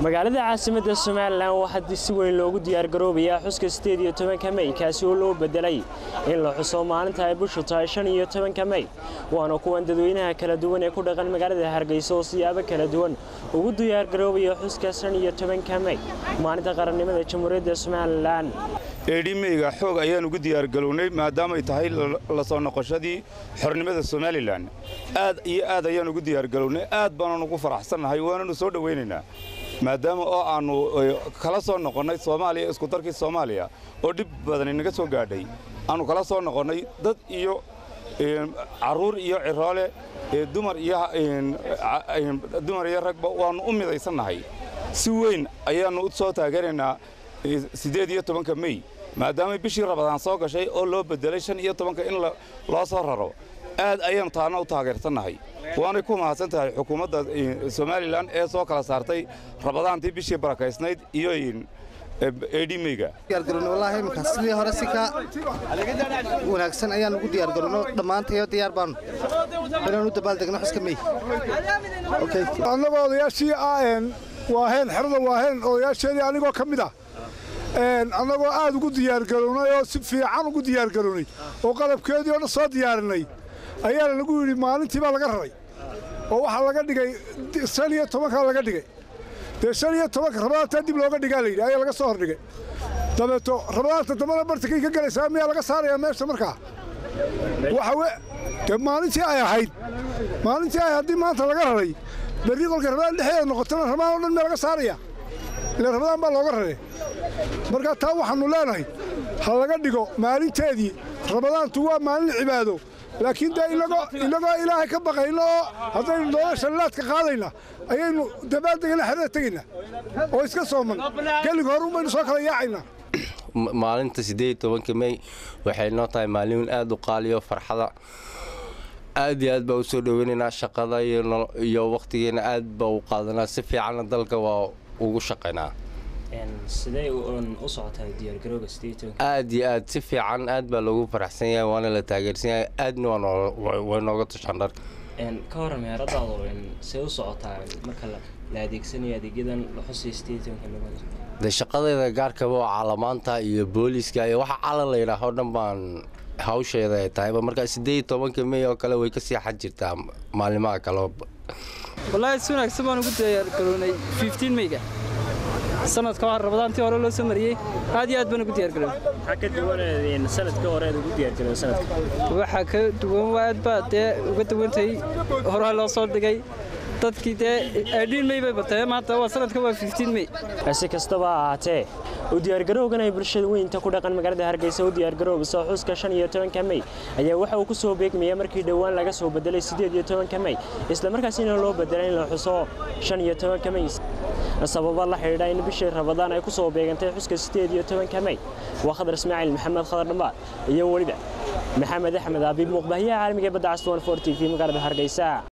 magaalada caasimadda somalilan waxaa si weyn loogu diyaargaroobayaa xuska sideed iyo tobanka mey kaasi oo loo bedelay in la xuso maalinta ay bishu tahay shan iyo tobanka mey waana kuwan dadweynaha kala duwan ee ku dhaqan magaalada hargeysa oo siyaabo kala duwan ugu diyaargaroobaya xuska shan iyo tobanka mey maalinta qarannimada jamhuuriyadda somalilan eedhimeyga xoog ayaan ugu diyaargalownay maadaamay tahay la soo noqoshadii xornimada somalilan aad iyo aad ayaan ugu diyaargalownay aad baanaan ugu faraxsannahay waananu soo dhowaynaynaa maadaama oo aannu kala soo noqonnay soomaaliya iskudarkii soomaaliya oo dhib badan inaga soo gaadhay aannu kala soo noqonnay dad iyo carruur iyo ciroole dumar iyo ragba waannu u midaysannahay si weyn ayaannu u soo taageeraynaa siddeed iyo tobanka mey maadaamay bishii rabadaan soo gashay oo loo beddelay shan iyo tobanka in loo soo raro aad ayaannu taana u taageersannahay waanay ku mahadsan tahay xukuumadda somalilan ee soo kala saartay rabadaantii bishii barakaysnayd iyo eedhimeyga wallaahi iminka sidii hore si ka wanaagsan ayaan ugu diyaargarowno dhammaantayo diyaar baanu inaan u dabaaldegno xuska mey annagoo odayaashii waaheen xerada waaheen odayaasheedii anigoo ka mid ah annagoo aad ugu diyaargarownay oo si fiican ugu diyaargarownay oo qalabkeedii oo dhan soo diyaarinay ayaana lagu yidhi maalintii baa laga raray oo waxaa laga dhigay shan iyo tobankaa laga dhigay dee shan iyo tobanka rabadaantaa dib looga dhigaa layidhi ayaa laga soo hordhigay dabeeto rabadaanta dambana bartakay ka gelaysaa miyaa laga saarayaa meesha markaa waxa dee maalintii ay ahayd maalintii ay haddii maanta laga raray berri kolka rabadaan dhexeeda noqotona rabadaan o dhan miyaa laga saaraya ile rabadaan baa looga raray markaa taa waxaannu leenahay ha laga dhigo maalinteedii rabadaantu waa maalin cibaado laakiin dee inagoo ilaahay ka baqayna oo haddaynu doona shallaadka qaadayna ayaynu dabaaldegana xerada tegaynaa oo iska sooman gelig hore unbaynu soo kala yaacaynaa maalinta siddeed tobanka mey waxay noo tahay maalin aad u qaaliyo farxada aad iyo aad baa u soo dhoweynaynaa shaqada iyo wakhtigeena aad baa u qaadanaa si fiicanna dalka waa ugu shaqaynaa aad iyo aad si fiican aad baa loogu faraxsan yahay waana la taageersan yahay aadna way nooga tushaan dharka ka hor meheradaadu see u socotaa marka la adeegsanayo adeegyadan la xusay de shaqadeeda gaarkaba oo caalamaanta iyo booliiska iyo waxa calan la yidhaaho dhan baan hawsheeda ay tahayba markaa siddeed tobanka mey oo kale way ka sii xad jirtaa maalimaha kale wallaahi si wanaagsan baan ugu diyaargarownay fiftiin meyga sanadka waa rabadaantii hore loo soo mariyey aad iyo aad baan ugu diyaargarownay maxaa ka duwan sanadka hore aad ugu diyaargarow sanadka waxaa ka duwan aad baa dee uga duwantay horaha loo soo dhigay dadkii dee adhiin mey bay batee maanta waa sanadka waa fiftiin mey si kastaba ha ahaatee u diyaargarowgan ay bulshada weynta ku dhaqan magaalada hargeysa u diyaargaroobaysa xuska shan iyo tobanka mey ayaa waxa uu ku soo beegmaya markii dhowaan laga soo bedelay siddeed iyo tobanka mey islamarkaasina loo bedelay in la xuso shan iyo tobanka mey sababa la xidhiidha in bishii rabadaan ay ku soo beegantay xuska siddeed iyo tobanka mey waa khadar ismaaciil maxamed khadar dhambaar iyo weliba maxamed axmed abiib muuqbahiyaha caalamiga badda caswan for t v magaalada hargeysa